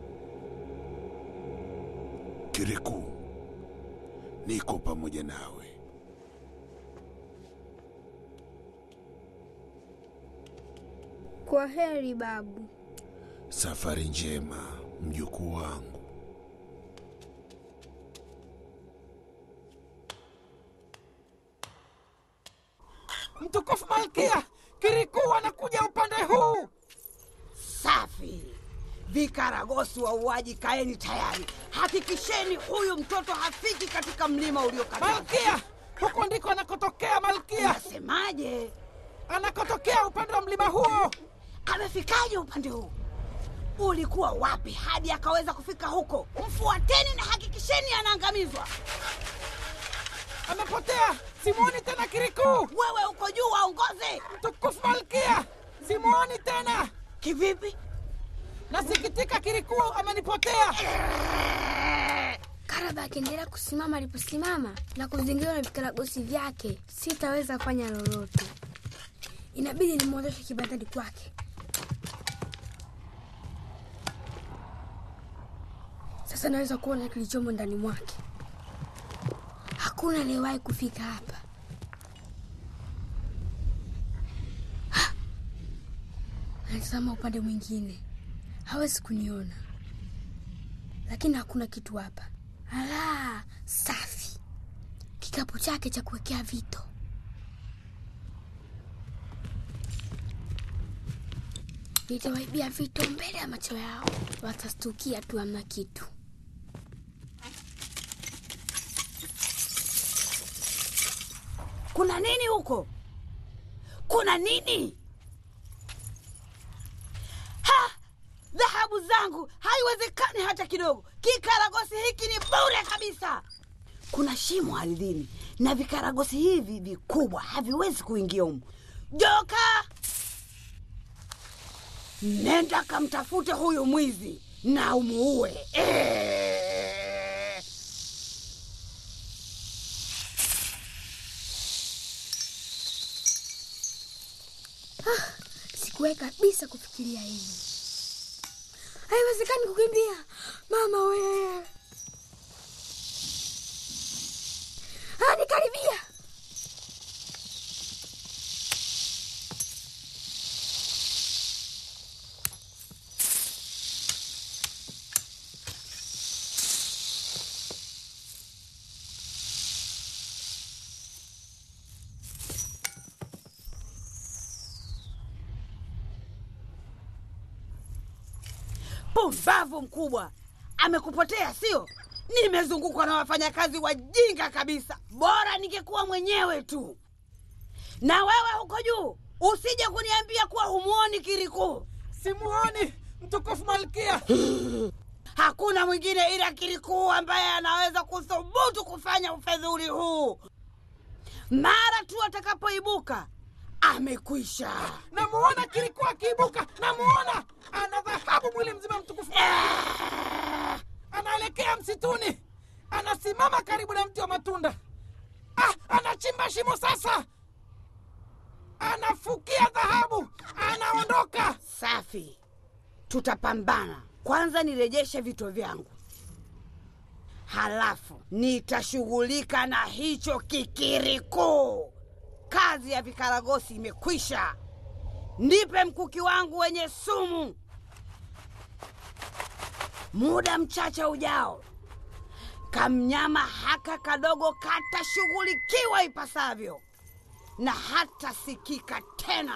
Kiriku, niko pamoja nawe. Kwa heri babu. Safari njema, mjukuu wangu. Mtukufu Malkia, Kirikou anakuja upande huu. Safi. Vikaragosi wauaji, kaeni tayari. Hakikisheni huyu mtoto hafiki katika mlima uliokatazwa. Malkia, huko ndiko anakotokea Malkia. Unasemaje? Anakotokea upande wa mlima huo. Amefikaje upande huu? Ulikuwa wapi hadi akaweza kufika huko? Mfuateni na hakikisheni anaangamizwa. Amepotea, simuoni tena Kirikou. Wewe uko juu, waongoze. Mtukufu Malkia, simuoni tena. Kivipi? Nasikitika, Kirikou amenipotea. Karaba akiendelea kusimama aliposimama na kuzingirwa na vikaragosi vyake, sitaweza kufanya lolote. Inabidi nimwondoshe kibandani kwake. Sasa naweza kuona kilichomo ndani mwake. Hakuna aliyewahi kufika hapa. Ha! Anatazama upande mwingine, hawezi kuniona, lakini hakuna kitu hapa. Ala, safi! Kikapu chake cha kuwekea vito. Nitawaibia vito mbele ya macho yao, watastukia tu hamna kitu. Kuna nini huko? Kuna nini? Ha! Dhahabu zangu, haiwezekani hata kidogo. Kikaragosi hiki ni bure kabisa. Kuna shimo ardhini na vikaragosi hivi vikubwa haviwezi kuingia humu. Joka, nenda kamtafute huyu mwizi na umuue. Eh! Sikuwahi kabisa kufikiria hivi. Haiwezekani kukimbia mama we. Hadi karibia. Pumbavu mkubwa, amekupotea sio? Nimezungukwa na wafanyakazi wajinga kabisa, bora ningekuwa mwenyewe tu. Na wewe huko juu, usije kuniambia kuwa humuoni Kiriku. Simuoni mtukufu Malkia. Hakuna mwingine ila Kiriku ambaye anaweza kuthubutu kufanya ufedhuli huu. Mara tu atakapoibuka, amekwisha. Namuona Kiriku akiibuka, namuona ana dhahabu mwili mzima, mtukufu anaelekea msituni, anasimama karibu na mti wa matunda. Ah, anachimba shimo sasa, anafukia dhahabu, anaondoka. Safi, tutapambana. Kwanza nirejeshe vito vyangu, halafu nitashughulika na hicho kikiriku. Kazi ya vikaragosi imekwisha. Nipe mkuki wangu wenye sumu. Muda mchache ujao, kamnyama haka kadogo katashughulikiwa ipasavyo na hatasikika tena.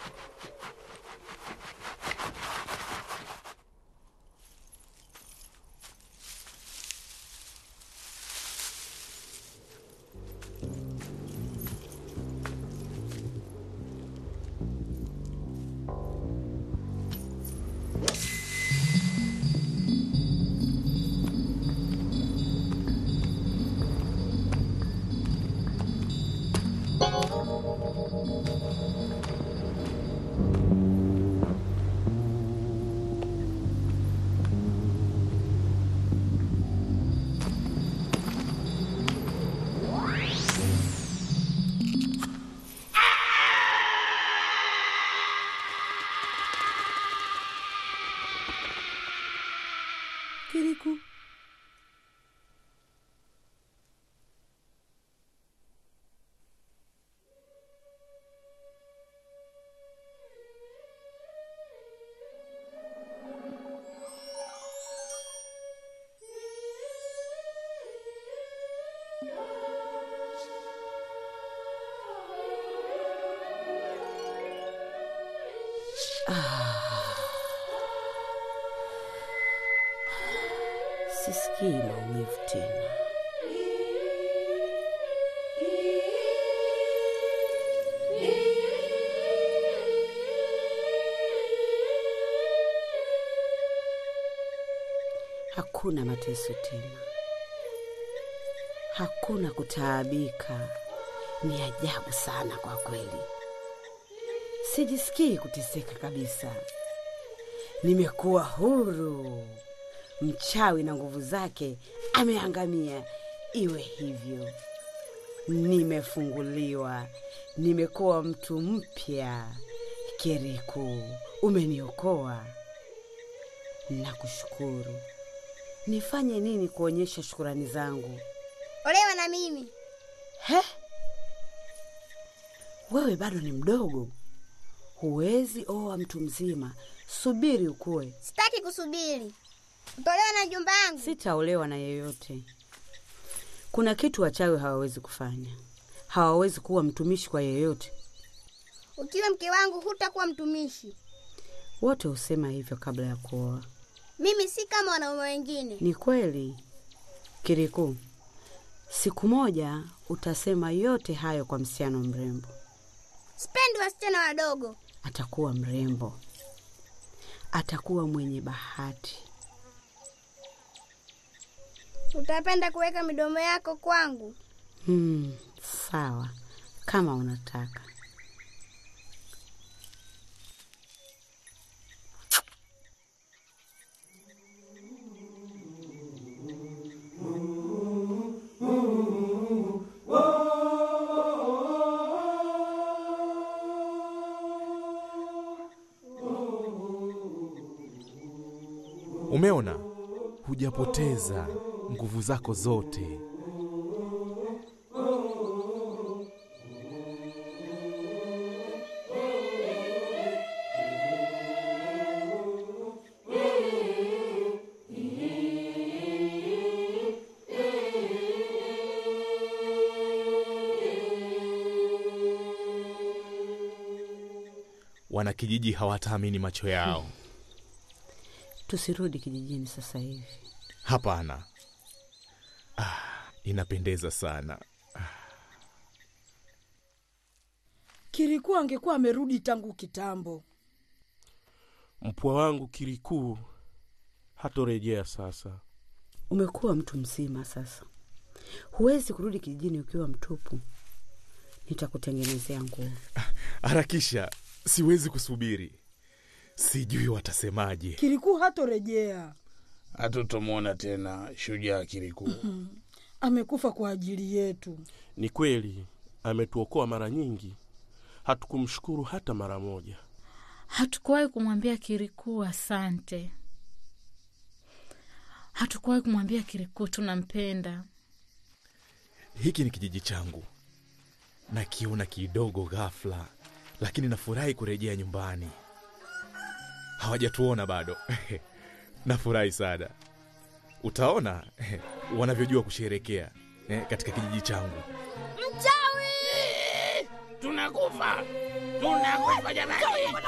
Kiriku, Sisikii maumivu tena. Hakuna mateso tena, hakuna kutaabika. Ni ajabu sana kwa kweli, sijisikii kuteseka kabisa. Nimekuwa huru. Mchawi na nguvu zake ameangamia. Iwe hivyo, nimefunguliwa, nimekuwa mtu mpya. Keriku, umeniokoa, nakushukuru. Nifanye nini kuonyesha shukurani zangu? Olewa na mimi. He, wewe bado ni mdogo, huwezi oa mtu mzima. Subiri ukue. Sitaki kusubiri. Utolewa na jumba yangu. Sitaolewa na yeyote. Kuna kitu wachawi hawawezi kufanya, hawawezi kuwa mtumishi kwa yeyote. Ukiwa mke wangu hutakuwa mtumishi. Wote husema hivyo kabla ya kuoa. Mimi si kama wanaume wengine. Ni kweli, Kiriku, siku moja utasema yote hayo kwa msichana mrembo. Sipendi wasichana wadogo. Atakuwa mrembo, atakuwa mwenye bahati. Utapenda kuweka midomo yako kwangu. Hmm, sawa, kama unataka. Umeona, hujapoteza nguvu zako zote. Wanakijiji hawataamini macho yao. Tusirudi kijijini sasa hivi. Hapana. Ah, inapendeza sana. Kirikuu angekuwa amerudi tangu kitambo. Mpwa wangu Kirikuu hatorejea sasa. Umekuwa mtu mzima sasa, huwezi kurudi kijijini ukiwa mtupu. Nitakutengenezea nguo. Harakisha, siwezi kusubiri. Sijui watasemaje. Kirikuu hatorejea. Hatutomwona tena shujaa Kirikuu. Amekufa kwa ajili yetu. Ni kweli ametuokoa mara nyingi, hatukumshukuru hata mara moja. Hatukuwahi kumwambia Kirikuu asante. Hatukuwahi kumwambia Kirikuu tunampenda. Hiki ni kijiji changu, nakiona kidogo ghafla, lakini nafurahi kurejea nyumbani. Hawajatuona bado. Nafurahi sana. Utaona wanavyojua kusherekea eh, katika kijiji changu. Mchawi! Tunakufa, tunakufa jamani!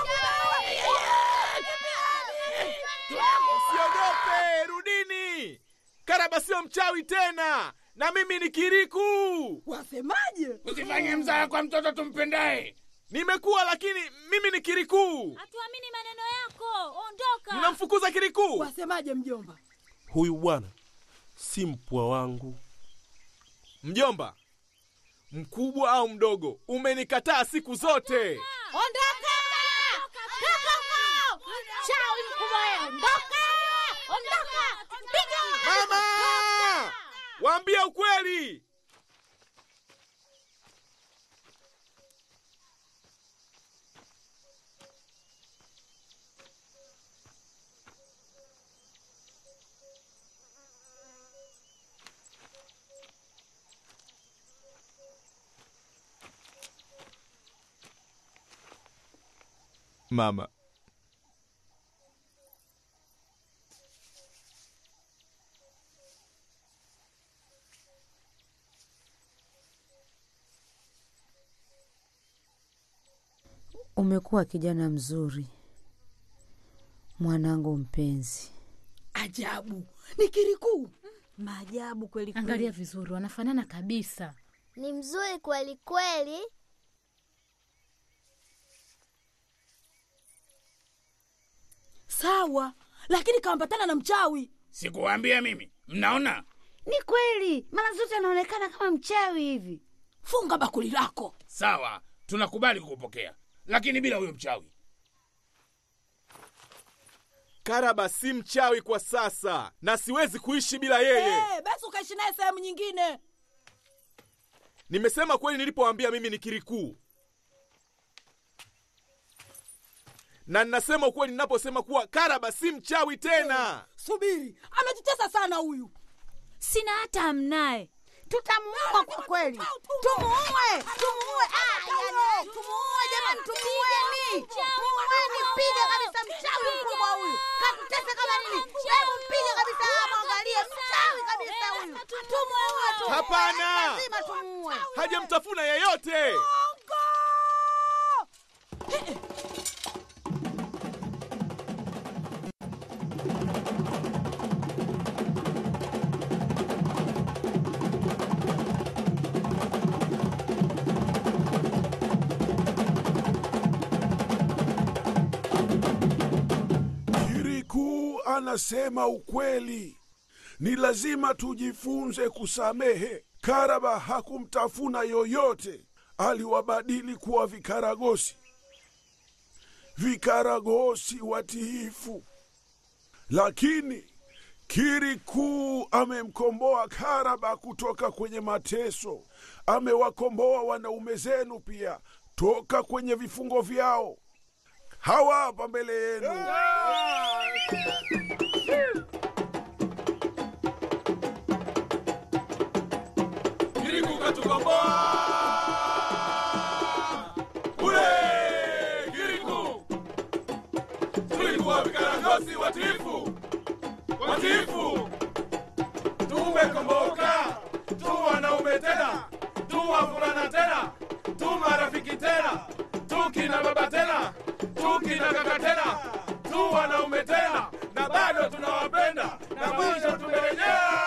Usiogope, rudini. Karaba sio mchawi tena, na mimi ni Kiriku. Wasemaje? Usifanye mzaha kwa mtoto tumpendaye. Nimekuwa, lakini mimi ni Kiriku. Hatuamini maneno yako, ondoka. Mnamfukuza Kiriku. Wasemaje mjomba? Huyu bwana si mpwa wangu. Mjomba, mkubwa au mdogo, umenikataa siku zote. Ondoka! Toka huko! Chawi mkubwa wewe, ondoka! Ondoka! Piga! Mama, waambie ukweli. Mama, Umekuwa kijana mzuri, mwanangu mpenzi. Ajabu, ni Kirikuu. Maajabu kweli kweli. Angalia vizuri, wanafanana kabisa. Ni mzuri kweli kweli. Sawa, lakini kaambatana na mchawi. Sikuwaambia mimi? Mnaona? Ni kweli, mara zote anaonekana kama mchawi hivi. Funga bakuli lako. Sawa, tunakubali kukupokea, lakini bila huyo mchawi. Karaba si mchawi kwa sasa, na siwezi kuishi bila yeye. Eh, basi ukaishi naye sehemu nyingine. Nimesema kweli nilipoambia mimi ni Kirikuu, na ninasema ukweli ninaposema kuwa Karaba si mchawi tena. Subiri, amejitesa sana huyu. Sina hata amnaye. Tutamuua kwa kweli. Tumuue, tumuue. Ah, yani, tumuue jamani, tumuueni. Tumuueni, piga kabisa mchawi mkubwa huyu. Katutesa kama nini? Hebu mpige kabisa hapo, angalie mchawi kabisa huyu. Tumuue tu. Hapana. Lazima tumuue. Hajamtafuna yeyote. Kirikuu anasema ukweli. Ni lazima tujifunze kusamehe. Karaba hakumtafuna yoyote, aliwabadili kuwa vikaragosi, vikaragosi watiifu. Lakini Kirikuu amemkomboa Karaba kutoka kwenye mateso, amewakomboa wanaume zenu pia toka kwenye vifungo vyao. Hawa hapa mbele yenu Kiriku katukomboa. Ule Kiriku. Tulikuwa vikarangosi watiifu. Watiifu. Tumekomboka. Tu wanaume tena. Tu wavulana tena. Tu marafiki tena. Tu kina baba tena. Tu kina kaka tena. Tu wanaume tena. Na bado tunawapenda. Na mwisho tumerejea.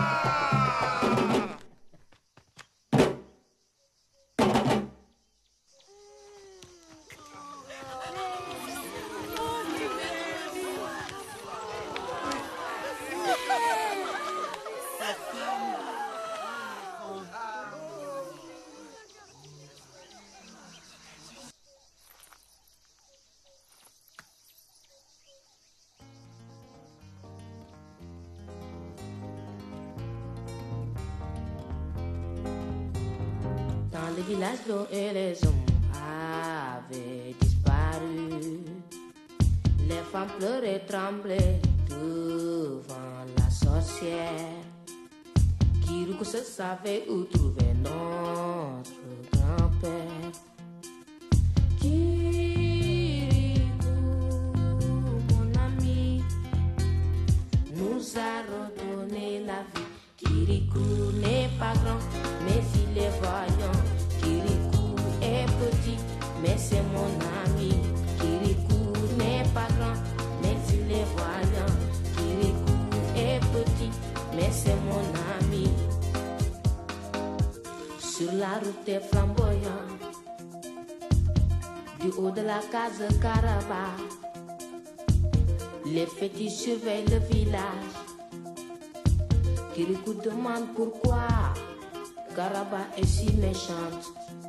Dans le village, l'eau et les hommes avaient disparu. Les femmes pleuraient, tremblaient devant la sorcière. Kiruko se savait où trouver notre grand-père. Kirikou, mon ami, nous a redonné la vie. Kirikou n'est pas grand, mais il est vaillant. Kirikou est petit, mais c'est mon ami. Kirikou n'est pas grand, mais il est vaillant. Kirikou est petit, mais c'est mon ami. Sur la route des flamboyants, du haut de la case Caraba, les petits surveillent le village. Kirikou demande pourquoi Caraba est si méchante.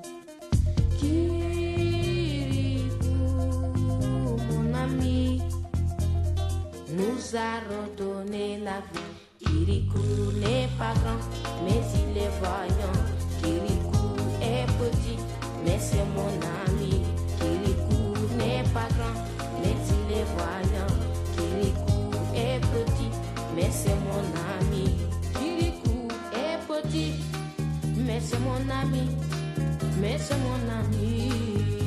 Kirikou, mon ami, nous a redonné la vie. Kirikou n'est pas grand, mais il est vaillant. Kirikou est petit, mais c'est mon ami. Kirikou n'est pas grand, mais il est vaillant. Kirikou est petit, mais c'est mon ami. Kirikou est petit, mais c'est mon ami, mais c'est mon ami.